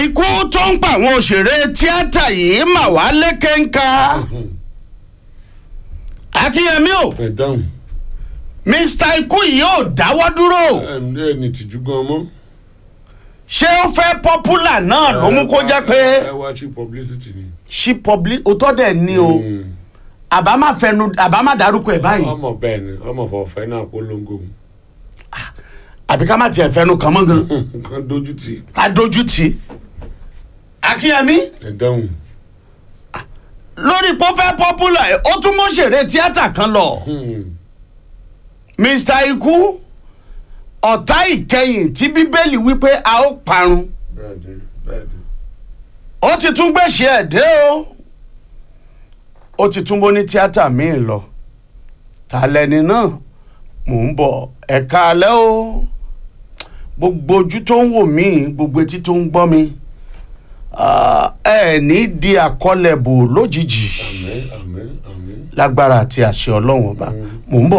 ikú tó ń pa àwọn òṣèré tíátà yìí mà wá lékeńká akínyẹmí o ẹ dáhùn mr ikú yìí ò dáwọ́ dúró ẹ ní tìjú gan mọ́. ṣé ó fẹ́ pọ́pùlà náà ló mú kó jẹ́ pé ẹ wá sí publicity ni. ṣí public òótọ́ dẹ̀ ni o àbá má fẹnu àbá má dárúkọ ẹ̀ báyìí ọmọ bẹ́ẹ̀ ni ọmọ fọ̀fẹ́ náà polongo àbí ká má tiẹ̀ fẹnu kàn mọ́ gan kan dojú ti ká dojú tì í akínyẹmí ẹ dáhùn. lórí pọ́fẹ́ pọ́pùlà ẹ̀ ó tún mọ́ṣẹ̀rẹ̀ tíátà kan lọ. mr ikú ọ̀tá ìkẹyìn tí bíbélì wípé a ó parun bẹ́ẹ̀ ni bẹ́ẹ̀ ni. ó ti tún gbèsè ẹ̀ dé o ó ti tún bó ní tíátà míì lọ ta lẹni náà mò ń bọ̀ ẹ̀ka alẹ́ o gbogbo ojú tó ń wò mí gbogbo etí tó ń gbọ́ mi ah, ẹ ní di àkọlẹ̀ bò lójijì àmín àmín àmín. lágbára àti àṣẹ ọlọ́run ọba mò ń bọ̀